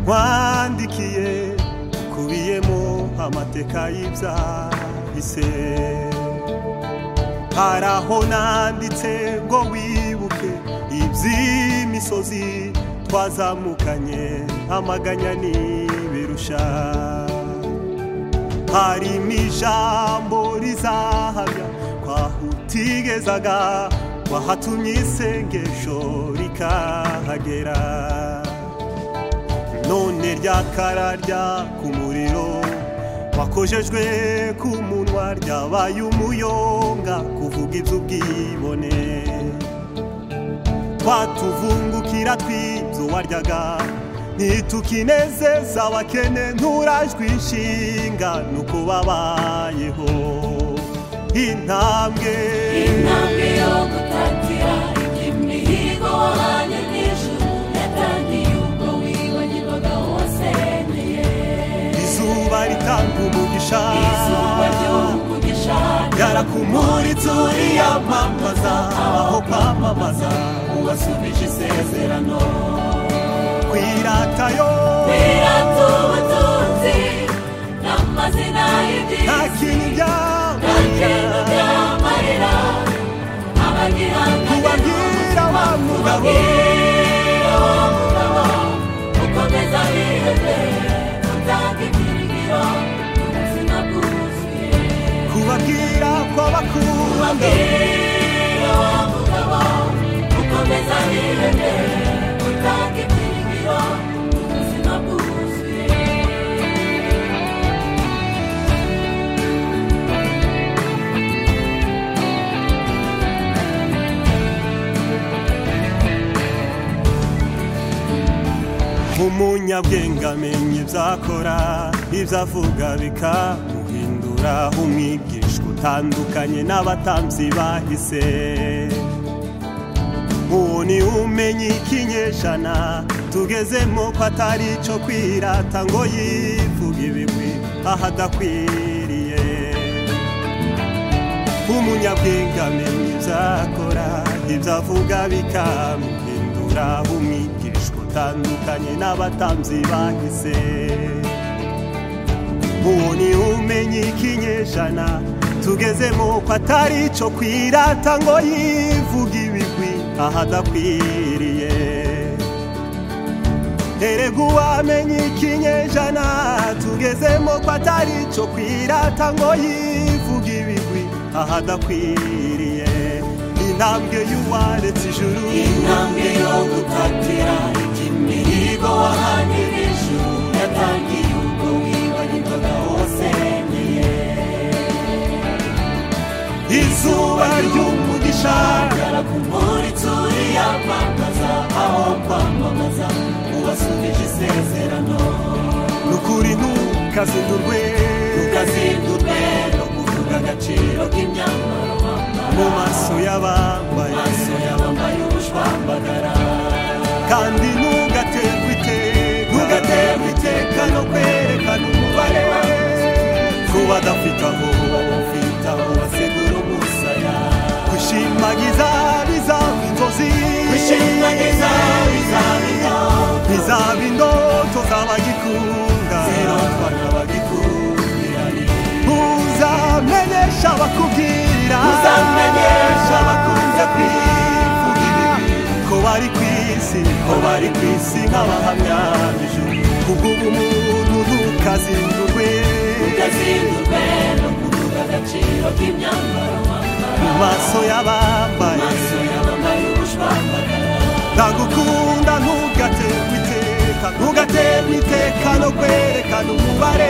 wandikiye kubiyemo amateka y'ibyahise hari aho nanditse ngo wibuke iby'imisozi twazamukanye amaganya n'ibirusha harimo ijambo rizahamya kwaho utigezaga wahatumye isengesho rikahagera none ryakararya ku muriro wakojejwe ku munwa ryabaye umuyonga kuvuga iby'ubwibone twatuvungukira tw'ibyo waryaga ntitukinezeza abakene nturajwe inshinga nuko babayeho intambwe intambwe yo gutatira imihigo wahanye n'ijuru yatangiye ubwo wibagirwaga wasengeye izuba ritanga umugisha izuba ry'umugisha yarakumuritse uriyamamaza aho kwamamaza uwasubije isezerano kwiratayo wirata ubutunzi n'amazina y'ibyiza nta kintu nta kintu byamarira byamarira abagihanganye ubabwira wa mugabo ubabwira wa mugabo ukomeza hirwe utanga ibyiringiro ubuzima bwuzuye kubabwira ko bakunda ubabwira wa mugabo ukomeza hirwe utanga ibyiringiro ubuzima bwuzuye umunyabwenge amenya ibyo akora ibyo avuga bikamuhindura umwigishwa utandukanye n'abatambyi bahise uwo ni umenya ikinyejana tugezemo ko atari icyo kwirata ngo yivuge ibigwi aho adakwiriye umunyabwenge amenya ibyo akora ibyo avuga bikamuhindura umwigishwa utandukanye n'abatambyi bahise uwo ni umenya ikinyejana tugezemo ko atari icyo kwirata ngo yivuge ibigwi aho adakwiriye erega uwamenya ikinyejana tugezemo ko atari icyo kwirata ngo yivuga ibigwi aho adakwiriye intambwe y'uwaretse ijuru intambwe yo gutatira imihigo wahanira ijuru yatangiye ubwo wibagirwaga wasengeye izuba ry'umugisha gara ku muritsi uriyamamaza aho kwamamaza ubasubije isezerano ni ukuri ntukazindurwe ukazindurwe no kuvuga agaciro k'imyambaro mu wambara maso y'abambaye maso y'abambaye ubushwambagara kandi ntugaterwe iteka ntugaterwe iteka no kwerekana umubare wawe ku badafite aho bafite aho basigura umusaya gushimagiza bizaba inzozi Ushimagiza bizabira, bizaba indoto z'abagikunda zirotwa n'abagikubiranye. uzamenyesha abakubwira Uzamenyesha abakunze kwivuga ibibi, ko bari ku isi ko bari ku isi nk'abahamya b'ijuru. kubw'ubumuntu ntukazindurwe Ukazindurwe no kuvuga agaciro k'imyambaro wambara. mu maso y'abambaye Amaso y'abambaye ubushwambagara, ntagukunda ntugaterwe iteka ntugaterwe iteka no kwerekana umubare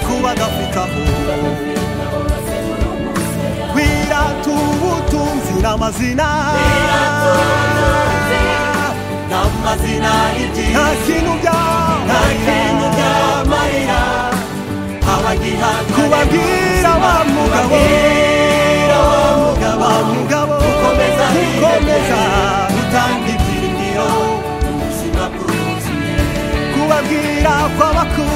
ku badafite aho bafite aho basekura umusaya. wirata ubutunzi n'amazina N'amazina nta y'ibyiza kintu nta kintu byamarira byamarira abagihanganye kubabwira wa mugabo Kubabwira wa mugabo wa mugabo Ukomeza ukomeza hirengere, utanga ibyiringiro ubuzima bwuzuye kubabwira kw'abakunda